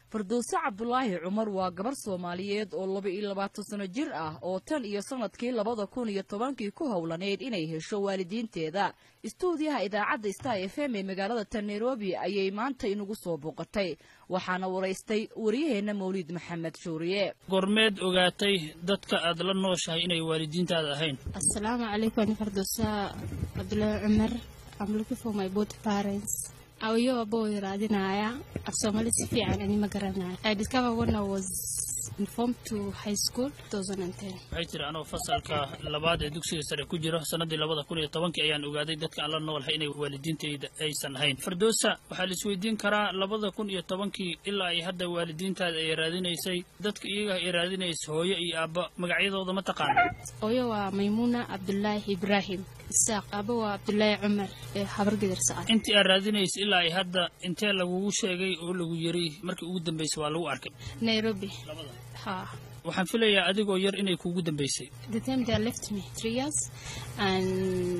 farduuse cabdulaahi cumar waa gabar soomaaliyeed oo laba iyo labaatan sano jir ah oo tan iyo sanadkii labada kun iyo tobankii ku howlaneyd inay hesho waalidiinteeda istuudiyaha idaacadda star f m ee magaalada tan nairobi ayay maanta inugu soo booqatay waxaana waraystay wariyaheenna mawliid maxamed shuuriye gormeed ogaatay dadka aad la nooshahay inay waalidiintaada ahayn asalaamu calaykum ani farduusa cabdulaahi cumar I'm looking for my both parents ayo abo raadinaya af soomaali si fiican ani ma garanayo I discovered when I was informed to high school 2010 waxay tiri anoo fasalka labaad ee dugsiga sare ku jiro sannaddii labada kun iyo tobankii ayaan ogaaday dadka aan la noolahay inay waalidiintayda aysan ahayn fardoosa waxaa la isweydiin karaa labada kun iyo tobankii ilaa ay hadda waalidiintaada ay raadinaysay dadka iyaga ay raadinaysa hooyo iyo aabba magacyadooda ma taqaana hooyo waa maymuuna cabdulaahi ibraahim isaaq aabo waa cabdulaahi cumar ee habargidar sacad intii aad raadinaysa ilaa ay hadda intee lagugu sheegay oo lagu yiri markii ugu dambaysay waa lagu arkay nairobi ha waxaan filayaa adigoo yar inay kuugu dambaysay the time they left me three years and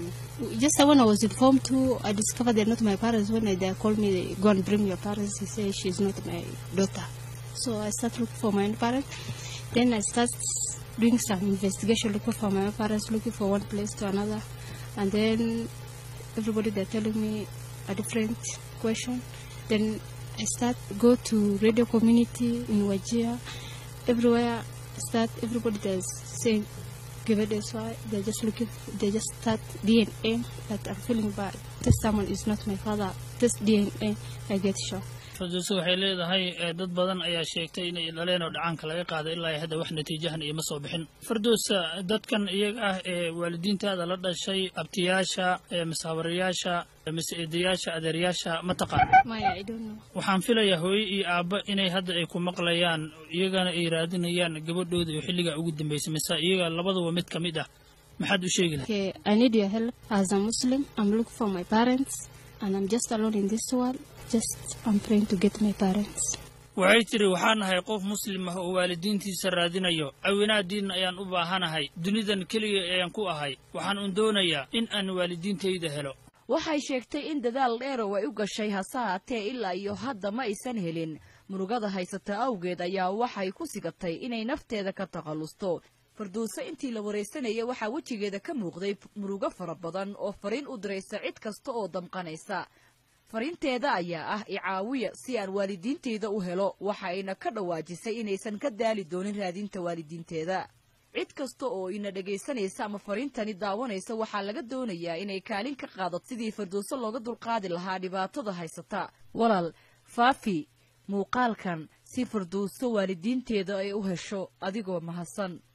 just when I was informed to I discovered they're not my parents when they called me go and bring your parents he said she's not my daughter so I started looking for my own parents then I started doing some investigation looking for my own parents looking for one place to another and then everybody they're telling me a different question then I start go to radio community in Wajir everywhere start everybody there's saying give it this why they're just looking they just start DNA that I'm feeling bad this someone is not my father this DNA I get shocked farduuse waxay leedahay dad badan ayaa sheegtay inay dhaleen oo dhacaanka laga qaaday ilaa hadda wax natiijahan iyo ma soo bixin farduusa dadkan iyaga ah ee waalidiintaada la dhashay abtiyaasha masawirayaasha mise eedayaasha adeeryaasha ma taqaana maya I don't know waxaan filayaa hooyo iyo aabba inay hadda ay ku maqlayaan iyagana ay raadinayaan gabadhooda oo xilligaa ugu dambaysay mise iyaga labaduba mid ka mid ah maxaad u sheegi lahay okay I need your help as a Muslim I'm looking for my parents and I'm just alone in this world just I'm praying to get my parents waxay tiri waxaan nahay qof muslim ah oo waalidiintiisa raadinayo awinaadiinna ayaan u baahanahay dunidan keliga ayaan ku ahay waxaan un doonayaa in aan waalidiintayda helo waxay sheegtay in dadaal dheerow ay u gashay hase haatee ilaa iyo hadda ma aysan helin murugada haysata awgeed ayaa waxay ku sigatay inay nafteeda ka takhallusto farduuse intii la waraysanaya waxaa wejigeeda ka muuqday murugo fara badan oo fariin u diraysa cid kasta oo damqanaysa fariinteeda ayaa ah icaawiya si aan waalidiinteyda u helo waxa ayna ka dhawaajisay inaysan ka daali doonin raadinta waalidiinteeda cid kasta oo ina dhegaysanaysa ama fariintani daawanaysa waxaa laga doonayaa inay kaalin ka qaadato sidii farduuse looga dulqaadi lahaa dhibaatada haysata walaal faafi muuqaalkan si farduuso waalidiinteeda ay u hesho adigoo mahadsan